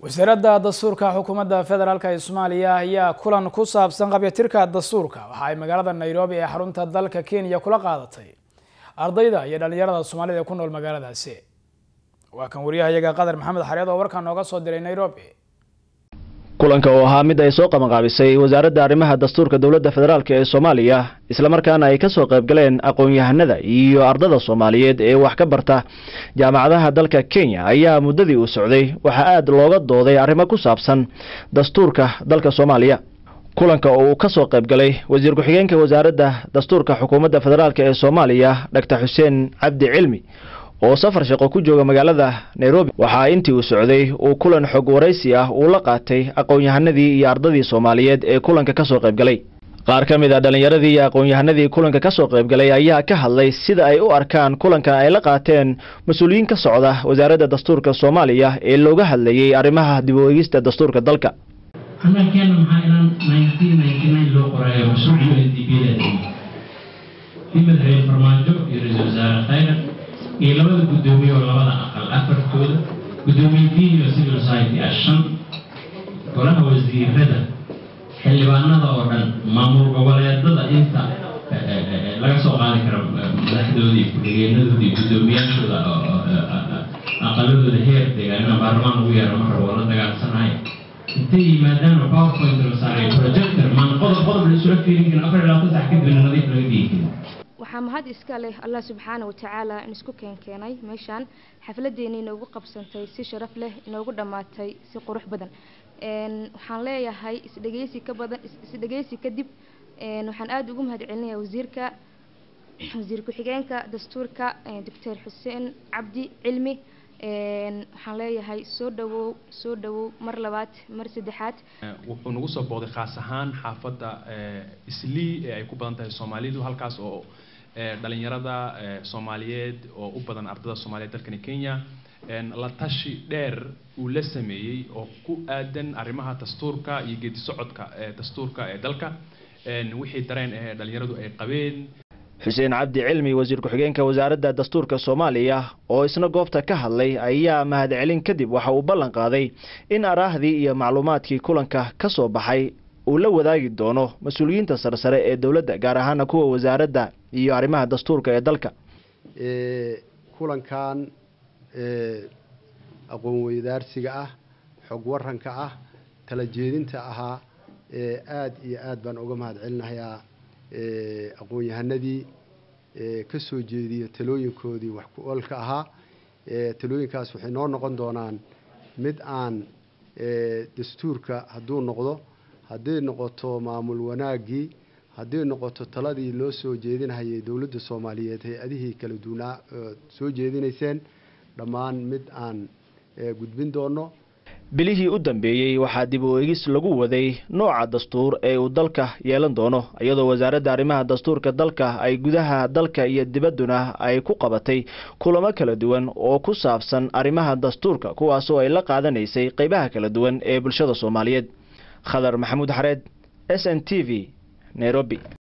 wasaaradda dastuurka xukuumadda federaalk ee soomaaliya ayaa kulan ku saabsan qabyatirka dastuurka waxa ay magaalada nairobi ee xarunta dalka kenya kula qaadatay ardayda iyo dhalinyarada soomaalida ee ku nool magaaladaasi waa kan wariyahayaga qadar maxamed xareed oo warkaa nooga soo diray nairobi kulanka oo ahaa mid ay soo qabanqaabisay wasaaradda arrimaha dastuurka dowladda federaalk ee soomaaliya islamarkaana ay ka soo qaybgaleen aqoon-yahanada iyo ardada soomaaliyeed ee wax ka barta jaamacadaha dalka kenya ayaa muddadii uu socday waxaa aada looga dooday arrimo ku saabsan dastuurka dalka soomaaliya kulanka oo uu ka soo qaybgalay wasiir ku-xigeenka wasaaradda dastuurka xukuumadda federaalk ee soomaaliya doctor xuseen cabdi cilmi oo safar shaqo ku jooga magaalada nairobi waxaa intii uu socday uu kulan xog waraysi ah uu la qaatay aqoon-yahanadii iyo ardadii soomaaliyeed ee kulanka ka soo qaybgalay qaar ka mid a dhallinyaradii iyo aqoon-yahanadii kulanka ka soo qaybgalay ayaa ka hadlay sida ay u arkaan kulanka ay la qaateen mas-uuliyiin ka socda wasaaradda dastuurka soomaaliya ee looga hadlayay arrimaha dib u eegista dastuurka dalka hadalkeena maxaa ilan nineteen ninety nine loo qorayo mashruuc u n d b in madaxweyne farmaajo iyo ra-iisul wasaare khayra iyo labada guddoomiye oo labada aqal afartooda guddoomiye diin iyo civil society ah shan golaha wasiirada xildhibaanada oo dhan maamul goboleedada inta laga soo qaadi karo madaxdooda iyo ku-xigeenadooda iyo guddoomiyaashooda aqaladooda heer deegaanina baarlamaan ugu yeero mar rabo la dagaalsanahay intay yimaadaan powerpoint la saaray projector maan qodob qodob la isula fiirin karin afar iyo labaatan sax kadibna nadiif laga dhigi karin waxaa mahad iska leh allah subxaana watacaala in isku keenkeenay meeshaan xafladeeni inoogu qabsantay si sharaf leh inoogu dhammaatay si qurux badan waxaan leeyahay isdhegeysi ka badan isdhegeysi kadib waxaan aada ugu mahad celinayaa wasiirka wasiir ku-xigeenka dastuurka doctor xuseen cabdi cilmi waxaan leeyahay soo dhawow soo dhawow mar labaad mar saddexaad wuxuu nagu soo booday khaas ahaan xaafadda islii ee ay ku badan tahay soomaalidu halkaas oo dhalinyarada soomaaliyeed oo u badan ardada soomaaliyeed dalkani kenya la tashi dheer uu la sameeyey oo ku aadan arrimaha dastuurka iyo geedi socodka dastuurka ee dalka wixii dareen ee dhalinyaradu ay qabeen xuseen cabdi cilmi wasiir ku-xigeenka wasaaradda dastuurka soomaaliya oo isna goobta ka hadlay ayaa mahadcelin kadib waxa uu ballan qaaday in araahdii iyo macluumaadkii kulanka ka soo baxay uu la wadaagi doono mas-uuliyiinta sarsare ee dowladda gaar ahaana kuwa wasaaradda iyo arrimaha dastuurka ee dalka kulankan aqoon weydaarsiga ah xog waranka ah tala jeedinta ahaa aada iyo aad baan uga mahad celinahayaa aqoon-yahanadii ka soo jeediya talooyinkoodii wax ku oolka ahaa talooyinkaas waxay noo noqon doonaan mid aan dastuurka hadduu noqdo hadday noqoto maamul wanaaggii hadday noqoto taladii loo soo jeedinahayay dowladda soomaaliyeed hay-adihii kala duunaa soo jeedinayseen dhammaan mid aan gudbin doono bilihii u dambeeyey waxaa dib u eegis lagu waday nooca dastuur ee uu dalka yeelan doono iyadoo wasaaradda arrimaha dastuurka dalka ay gudaha dalka iyo dibadduna ay ku qabatay kulamo kala duwan oo ku saabsan arrimaha dastuurka kuwaasoo ay la qaadanaysay qeybaha kala duwan ee bulshada soomaaliyeed khadar maxamuud xareed s n t v nairobi